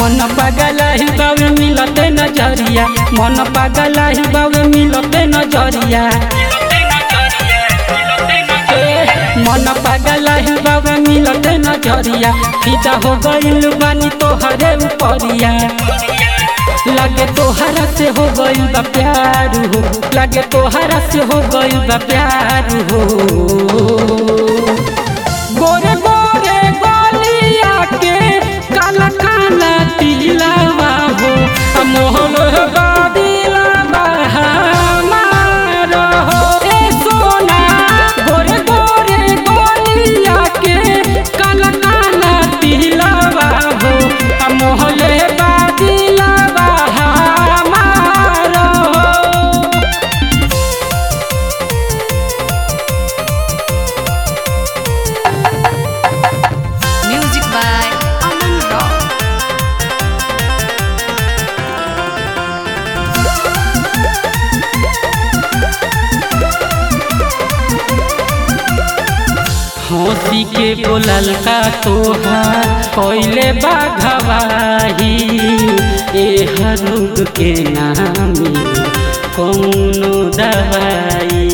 मन पागल ही बावे मिलते नजरिया मन पागल ही बावे मिलते नजरिया मन पागल ही बावे मिलते नजरिया फिदा हो गइल बानी तोहरे उपरिया लगे तोहरा से हो गइल बा प्यार हो लगे तोहरा से हो गइल बा प्यार हो गोरे गोरे गोलिया के काला काला तिलवा हो आ मोहन बादिलवा हमार हो ए सोना गोरे गोरे गोलिया के काला काला तिलवा हो आ मोहन बादिलवा हमार हो Music by Aman Rock. हंसी के बोलल का तोहार कोइले बाघवाही ए हरुग के नामी कौनो दवाई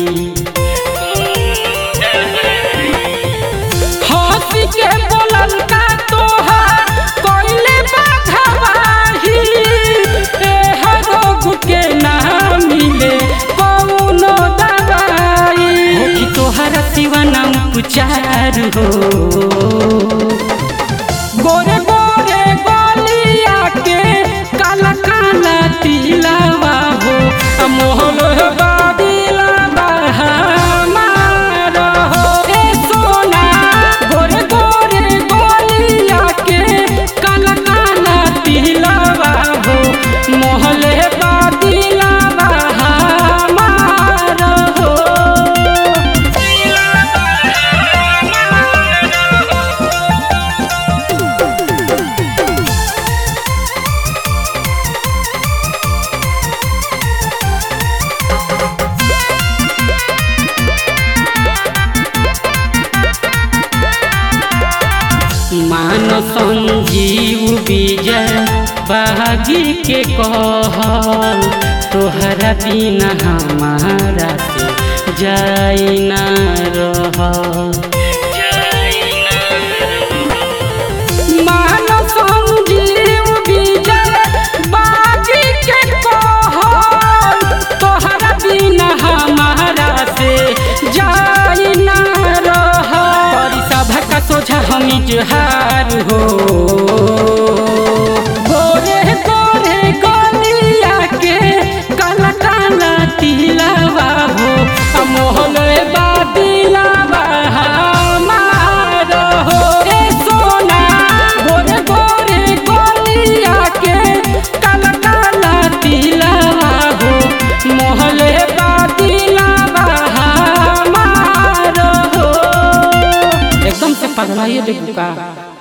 हंसी के बोलल का तोहार कोइले बाघवाही ए हरुग के नामी ले कौनो दवाई हो कि तोहरा सिवा नाम पुचार हो गोरे गोरे गोलिया के काला काला तिलवा हो आ मोहन बादिलवा हमार हो ए सोना गोरे गोरे गोलिया के काला काला तिलवा हो मोहन बादिलवा हमार हो मान संजीव विजय बागी के कहल तोहरा बिना हमारा से जाई ना रह मान संजीव विजय बागी के कहल तोहरा बिना हमारा से जाई ना रह करी सभा का सोझा हम इजहार हो गोरे गोरे गोलिया के काला काला तिलवा हो आ मोहन बादिलवा हमार हो ए सोना गोरे गोरे गोलिया के काला काला तिलवा हो मोहन बादिलवा हमार हो एकदम से पगलाइए देखू का